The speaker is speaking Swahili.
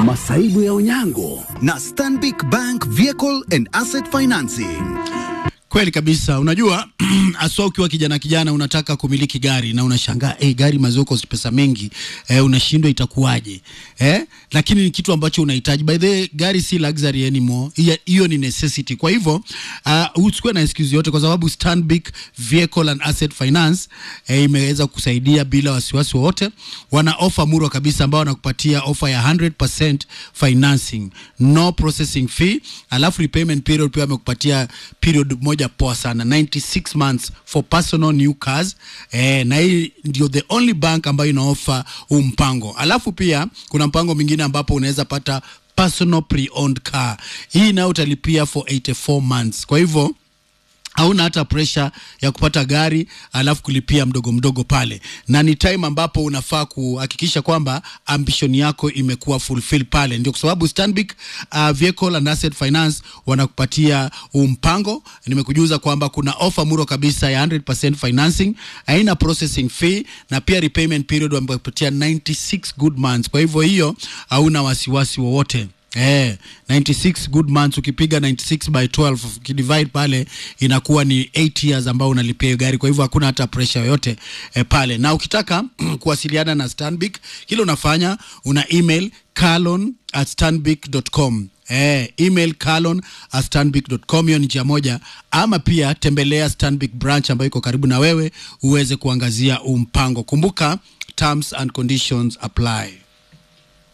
masaibu ya unyango na Stanbic Bank Vehicle and Asset Financing. Kweli kabisa. Unajua aswa ukiwa kijana kijana unataka kumiliki gari na unashangaa eh, gari mazoko pesa mengi eh, unashindwa itakuwaje eh? Lakini ni kitu ambacho unahitaji. By the way, gari si luxury anymore, Hiya- hiyo ni necessity. Kwa hivyo uh, usikuwe na excuse yote, kwa sababu Stanbic Vehicle and Asset Finance eh, imeweza kusaidia bila wasiwasi wowote. Wana ofa murwa kabisa ambao wanakupatia ofa ya 100% financing, no processing fee, alafu repayment period pia wamekupatia period moja poa sana 96 months for personal new cars eh, na hii ndio the only bank ambayo inaofa huu mpango. Alafu pia kuna mpango mwingine ambapo unaweza pata personal pre-owned car. Hii nayo utalipia for 84 months. Kwa hivyo hauna hata presha ya kupata gari alafu kulipia mdogo mdogo pale, na ni time ambapo unafaa kuhakikisha kwamba ambition yako imekuwa fulfill pale. Ndio kwa sababu Stanbic uh, Vehicle and Asset Finance wanakupatia huu mpango. Nimekujuza kwamba kuna offer muro kabisa ya 100% financing, haina processing fee na pia repayment period wamekupatia 96 good months. Kwa hivyo hiyo hauna wasiwasi wowote. Eh, 96 good months ukipiga 96 by 12 ukidivide pale inakuwa ni 8 years ambao unalipia hiyo gari. Kwa hivyo hakuna hata pressure yoyote eh, pale. Na ukitaka kuwasiliana na Stanbic, kile unafanya una email carlon at stanbic.com. Eh, email carlon at stanbic.com, hiyo ni njia moja, ama pia tembelea Stanbic branch ambayo iko karibu na wewe uweze kuangazia huu mpango. Kumbuka terms and conditions apply.